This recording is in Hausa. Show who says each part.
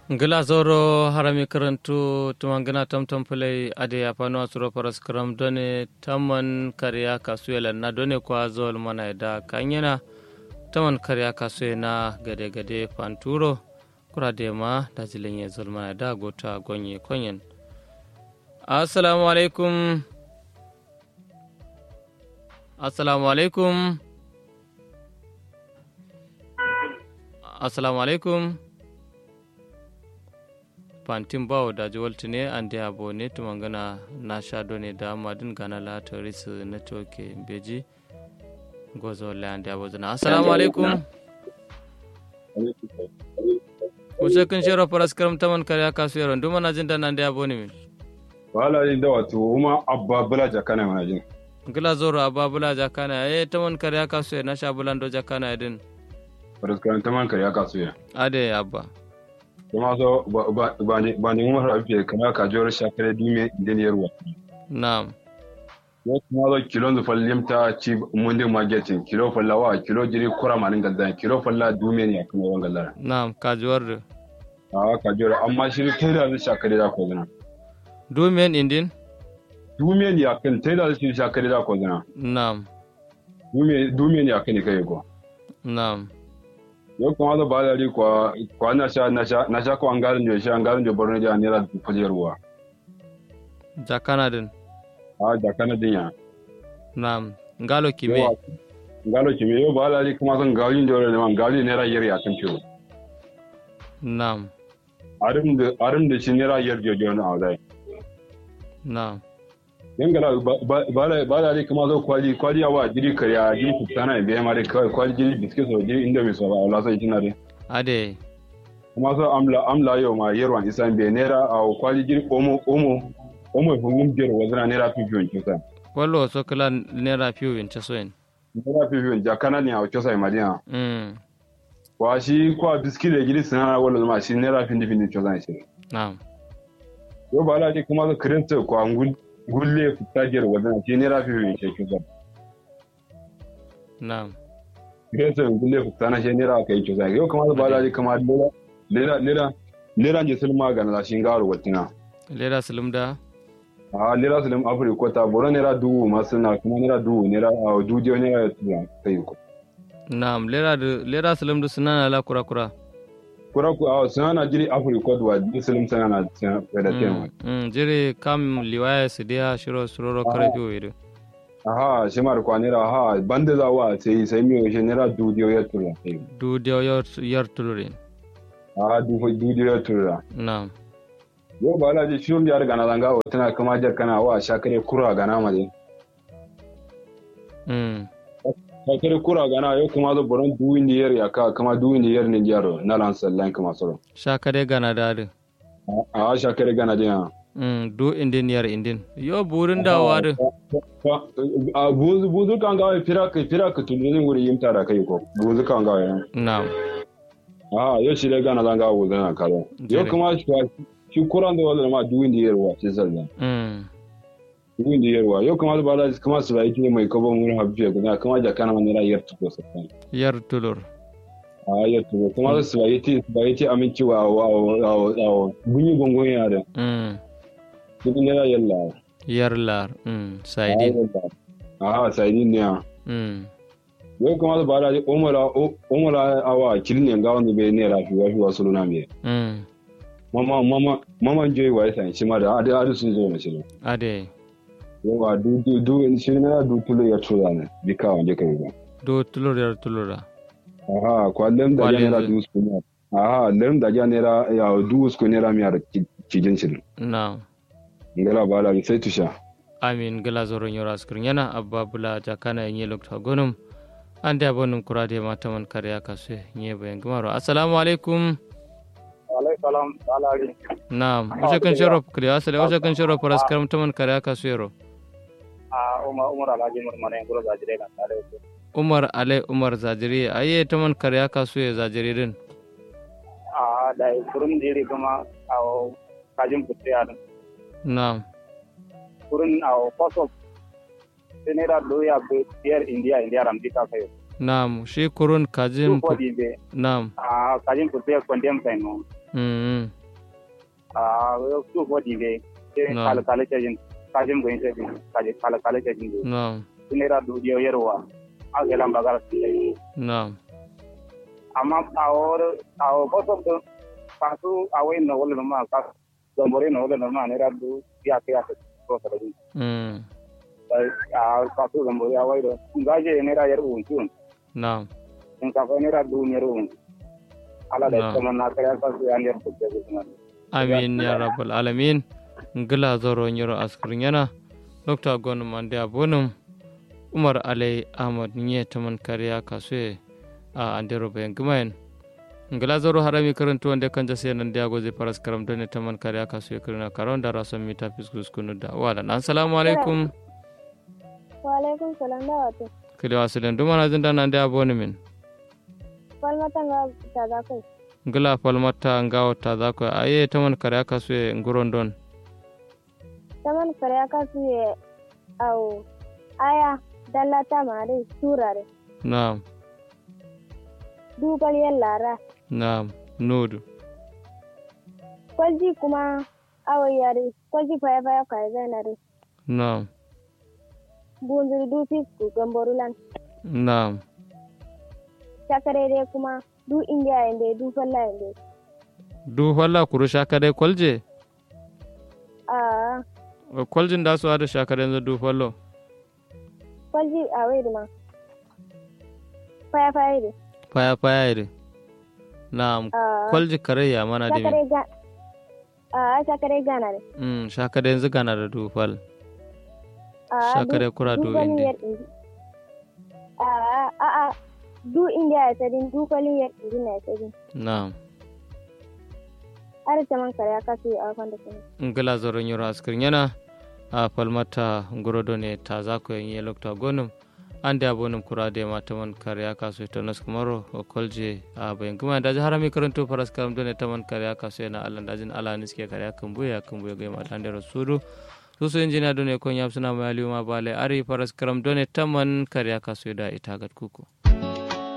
Speaker 1: ngila zoro harami karantu tumangina tamtam pulai ade apano asuro paras karam done taman kariya kasuela na done kwa zol mana da kanyena taman kariya kasuye na gade gade panturo kurade ma da zilenye zol mana da gota gonye konyen assalamu alaikum assalamu alaikum assalamu alaikum fantin bawo da jiwalti ne an da yabo ne tumangana na sha ne da madin gana la toris network beji gozo la an da yabo zana assalamu alaikum kusa kun shero faras karam taman kariya kasu yaron duma na jin da nan da yabo ne min
Speaker 2: wala yin da wato kuma abba bula jakana mana jin
Speaker 1: gila zoro abba bula jakana eh taman kariya kasu na sha bulando jakana din
Speaker 2: faras karam taman kariya kasu ya
Speaker 1: ade abba
Speaker 2: kuma so ba ne umar rafi kana ka jor shakare dime diniyar wa
Speaker 1: na'am
Speaker 2: ya kuma zo kilo da fallim ta ci mundi marketing kilo fallawa kilo jiri kura manin gadda kilo falla dume ne kuma wan gallara
Speaker 1: na'am ka jor da
Speaker 2: a ka jor amma shi kai da shakare da ko zana
Speaker 1: dumen indin
Speaker 2: dume ne akan tai da shi shakare da ko zana
Speaker 1: na'am
Speaker 2: dume dume ne akan kai ko
Speaker 1: na'am
Speaker 2: yau kuma da ba da ri kwa kwa na sha na sha na sha ko an garin jo sha an garin jo borno ja ne da fajerwa
Speaker 1: jakana din
Speaker 2: a da kana dinya
Speaker 1: na'am ngalo kime
Speaker 2: ngalo kime yau ba da ri kuma san gawin jo ne man gawin ne ra yari akan ciwo
Speaker 1: na'am
Speaker 2: arim da arim da shi ne ra yar jo jo na dai
Speaker 1: na'am
Speaker 2: yangala ba da ri kuma zo kwali kwali awa jiri kariya jiri kutana be ma dai kwali jiri biskit so jiri inda mi so ba wala sai kina dai
Speaker 1: ade
Speaker 2: kuma so amla amla yo ma yerwan isan be nera a kwali jiri omo omo omo hungum jero wazna nera fi fiyon kisa
Speaker 1: wallo so kala nera fiyo in ta soyin
Speaker 2: nera fi fiyon jakana ni a kisa madina
Speaker 1: mm
Speaker 2: wa shi kwa biskit da jiri sana wala ma shi nera fi findi kisa shi
Speaker 1: na'am
Speaker 2: yo ba da ri kuma zo kirinta kwa ngul gulle fitajer wazna shi nera fi fiyon kisa
Speaker 1: na'am
Speaker 2: Gresa gulle fitana shi nera kai kisa yau kuma ba da ri kuma lera lera lera je sulma ga na shi ngaro watina
Speaker 1: lera sulumda
Speaker 2: a lera sulim afri ko ta boro nera duwu masu na kuma nera duwu nera a dudiyo nera tuya kai ko
Speaker 1: na'am lera da lera sulumda sunana la kura kura
Speaker 2: kura ku a suna na jiri afri ko duwa di sulim sana na tsaya da tema
Speaker 1: mm jere kam liwaya su dia shiro suroro kare fiyo ido
Speaker 2: aha shi mar kwa nera aha bande za wa sai sai mi shi nera dudiyo ya tuya kai
Speaker 1: du dio yor yor tulurin
Speaker 2: a du dudiyo ya tuya
Speaker 1: na'am
Speaker 2: yau ba la ji shirin da riga na zanga wa tana kama jar kana wa shakare kura ga na male
Speaker 1: mm
Speaker 2: shakare kura ga na yau kuma zo boron duwin da yar ya ka kama duwin da yar ne jaro na lan sallan kama soro
Speaker 1: shakade gana dadi
Speaker 2: a shakare gana dina
Speaker 1: mm du indin yar indin yo burin da wadu
Speaker 2: a buzu buzu kan gawa fira ka fira ka tulun wuri yimta da kai ko buzu kan gawa ya
Speaker 1: na'am
Speaker 2: a yau shi dai gana zanga buzu na karo yau kuma shi shi kuran da wala ma duwin da yarwa sai sallan
Speaker 1: mm
Speaker 2: duwin da yarwa yau kuma ba da kuma su bai kine mai kabon wurin habiya ga kuma da kana man rayar tuko sakan
Speaker 1: yar tulur
Speaker 2: a yau tuko kuma su bai ti su bai ti aminci wa wa wa bunyi gongon ya da
Speaker 1: mm
Speaker 2: kudin ne yalla
Speaker 1: yar lar mm saidin
Speaker 2: a saidin ne
Speaker 1: mm
Speaker 2: yau kuma ba da umara umara awa kilin ga wanda bai ne rafi wa fi wasu luna mai
Speaker 1: mm
Speaker 2: mama mama mama joy wa yasa shi ma da adu adu sun zo na shi
Speaker 1: ade
Speaker 2: yawa du du du shi ne du tulo ya tura ne bi ka wanda kai ba
Speaker 1: do tulur yar tulura
Speaker 2: aha kwallon da
Speaker 1: Kwallon
Speaker 2: ya nera
Speaker 1: yanzu.
Speaker 2: du su ne aha lem da ya nera ya du su ne ra mi ar kijin shi
Speaker 1: na'am
Speaker 2: ngala ba la sai tusha
Speaker 1: amin gila zoron yoro askirin yana abba bula jakana yin lokta gonum an da bonum kurade mata man kariya kasu yin bayan gumaro assalamu alaikum
Speaker 3: alaikum alari
Speaker 1: na'am wace kan shiro kariya asale wace kan shiro faras karam ta man kariya kasu yaro
Speaker 3: a umar umar alhaji murmana yan gura zajire kan tare da
Speaker 1: umar ale umar zajiri aye ta man kariya kasu ya zajiri din
Speaker 3: a da kurun jiri kuma a kajin putte a
Speaker 1: na'am
Speaker 3: kurun a kwaso senera doya be biyar india india ramdi ka kayo
Speaker 1: na'am shi kurun kajin
Speaker 3: ko di be
Speaker 1: na'am
Speaker 3: a kajin putte kondem kai no
Speaker 1: mm
Speaker 3: a su bodi be sai
Speaker 1: No.
Speaker 3: kala kala cajin kajin goyin cajin kaje kala kala cajin be
Speaker 1: na'am
Speaker 3: naira dubu dio yarwa a ga lamba gara su dai
Speaker 1: na'am
Speaker 3: amma a wor a boto do kasu a wai na wala ma ka gambore na wala ma naira dubu ya ke ya ko sa dai
Speaker 1: mm
Speaker 3: a kasu gambore a wai do ngaje naira yarwa un
Speaker 1: na'am
Speaker 3: in ka fa naira dubu yarwa ala
Speaker 1: No.
Speaker 3: da kuma na kare kasu ya ne ko ke kuma
Speaker 1: amin ya rabbal alamin ngila zoro nyiro askrin yana dr gon mande abonum umar alai ahmad nye taman kariya kasue a andero bayan gumayen ngila zoro harami karantu wanda kan jase nan da goze paras karam done taman kariya kasue kirna karon da rason mita fiskus kunu da wala assalamu alaikum
Speaker 4: Waalaikum salam da wato.
Speaker 1: kile wasilen dumana zinda nan da abonu min
Speaker 4: Falmata nga tada kai.
Speaker 1: ngila falmata ngawo ta zako aye taman kariya kasue nguron don
Speaker 4: Taman kare aka suye au aya dallata mare surare.
Speaker 1: na'am
Speaker 4: Dubal lara.
Speaker 1: na'am nudu
Speaker 4: Kwalji kuma awa yare. Kwalji faya faya kai zainare.
Speaker 1: na'am
Speaker 4: Bunzuri du fisku gamborulan.
Speaker 1: na'am
Speaker 4: Shakare dai kuma du indiya inde du falla inde.
Speaker 1: du walla kuru shakade kolje
Speaker 4: Ah,
Speaker 1: koljin da su hada shakade yanzu du fallo
Speaker 4: kwalji a wai ma. Faya faya de.
Speaker 1: faya faya ire na
Speaker 4: Ah,
Speaker 1: kwalji kare ya mana dimi
Speaker 4: shakare ga. Ah, shakare gana de.
Speaker 1: mm shakade yanzu gana da du fal
Speaker 4: Ah,
Speaker 1: Shakare
Speaker 4: du-
Speaker 1: kura
Speaker 4: du
Speaker 1: du
Speaker 4: kwalin
Speaker 1: inde.
Speaker 4: yar indi. Ah, ah, ah, du indiya ya sadin du kwalin yar indi na ya sadin.
Speaker 1: na
Speaker 4: Har taman kare aka suye a kwanda kuma.
Speaker 1: ngila zoron yoro askirin yana a falmata ngorodo ne ta za ku yin yi lokta gonum an da abonum kura da ma ta man kare ya kasu ita nas kumaro o kolje a bayan kuma da ji harami karanto faras karam dole ta man kare ya kasu yana allan dajin ala niske kare ya kan buya kan buya ga ma dan da rasulu su su injina dole kon yap suna mai aliyu ma bale ari faras karam dole ta man kare ya kasu da ita gat kuku